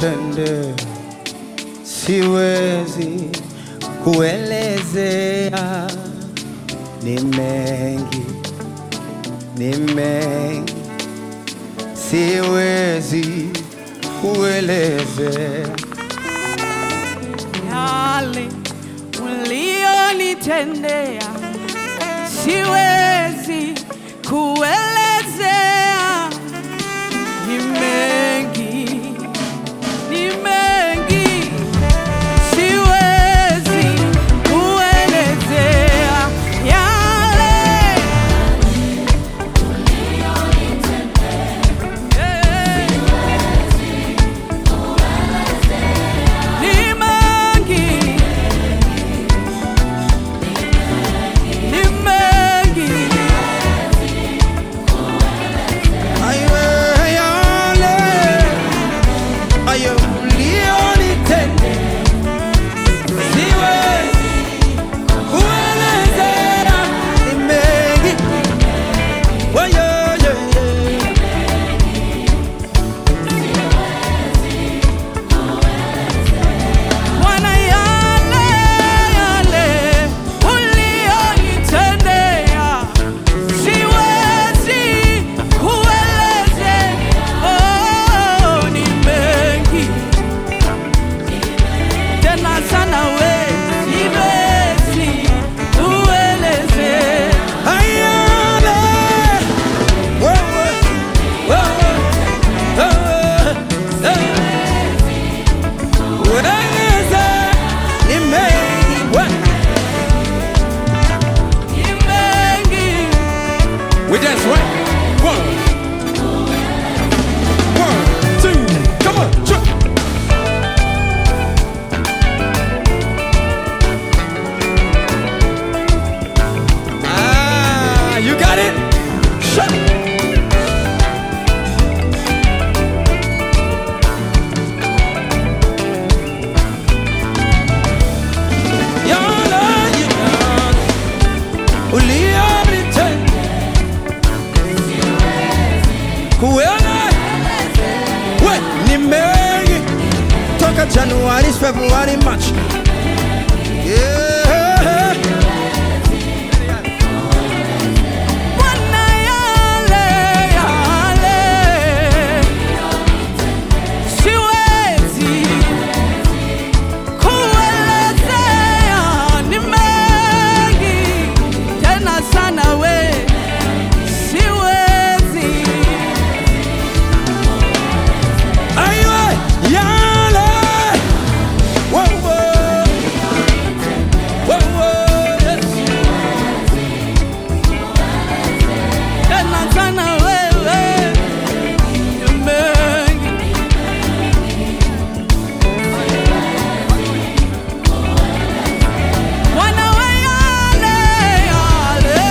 ulionitendea siwezi kuelezea, ni mengi, ni mengi, siwezi kuelezea. yale ulionitendea siwezi kuelezea, ni mengi, ni mengi, siwezi kuelezea yale Eh. Ni mengi, ni mengi, Ayo, yale, ayo, ulionitendea, siwezi kuelezea, ni mengi. Oh, yeah, yeah, yeah. Bwana, yale yale ulionitendea siwezi kuelezea. Oh, ni mengi tena sana, we siwezi kuelezea. Ayale, wewe, wewe, wewe, wewe. Ueleze, ni mengi, we- Ni mengi We dance right. One. One, two, come on, jump. Ah, you got it. Shut. Yana, yana, ulionitenda kuona we ni mengi toka Januari, Februari, March. Yeah. Bwana, yale yale siwezi kuelezea, ni mengi tena sana, we siwezi Aiwe, yale. Wo, wo. Wo, wo, yes. tena sana, wewe ni mengi Bwana, we yale yale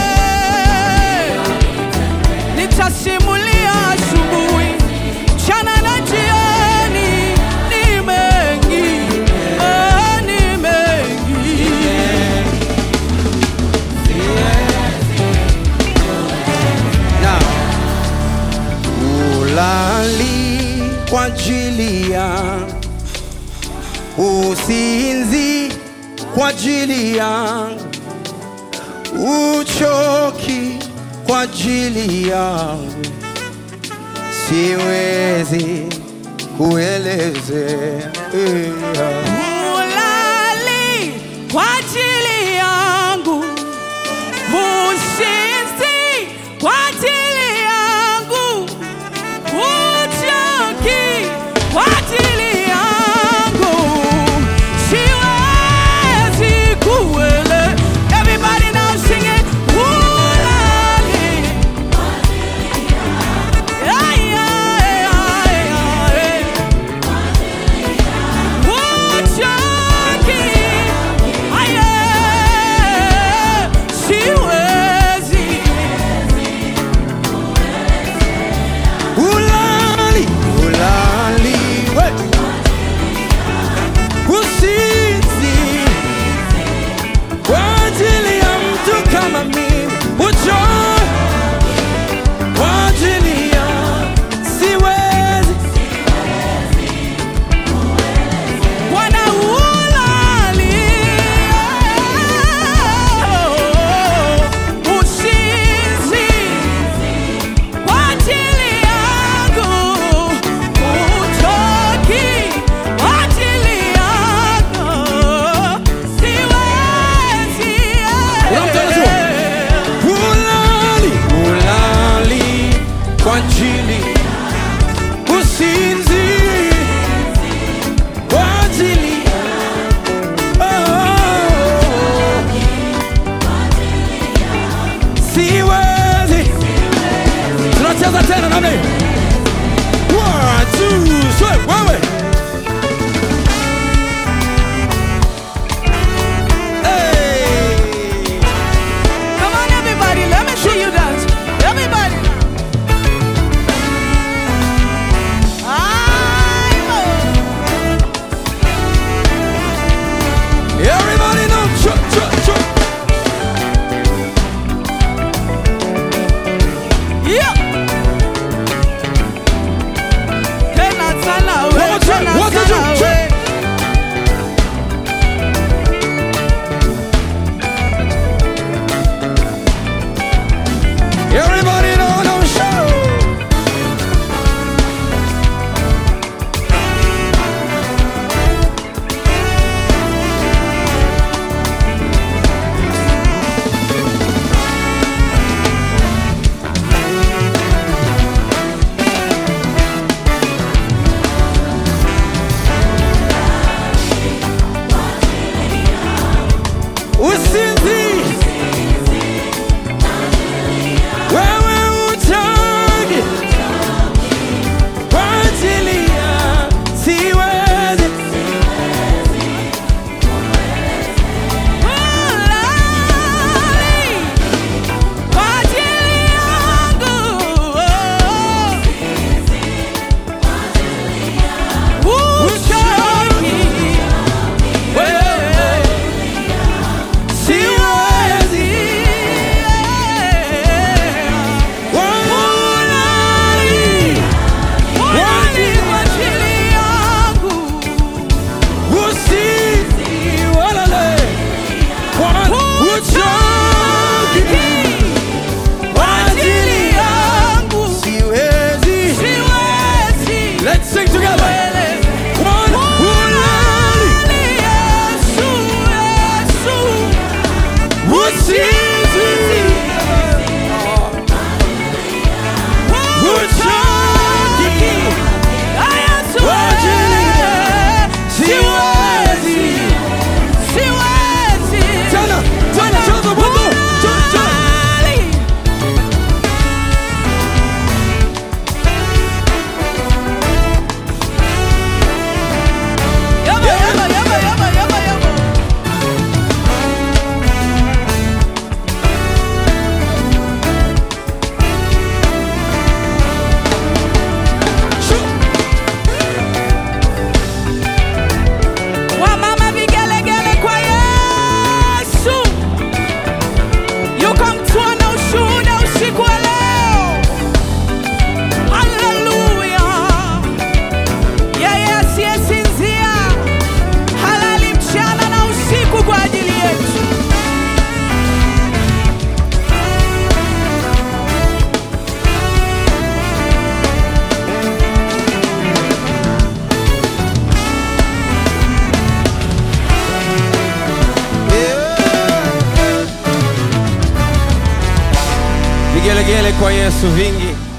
nitasimulia asubuhi, mchana na jioni, ni mengi, oh, ni mengi. Now, ulali kwa ajili yangu, usinzi kwa ajili yangu, uchoki kwa ajili yangu, siwezi kuelezea. Ulali kwa ajili yangu, usinzi kwa ajili yangu, uchoki kwa ajili yangu, siwezi kuele. Everybody now sing it. Ulali. Ay, ay, ay, ay. Uchoki. Ay, ay. vigelegele kwa Yesu vingi.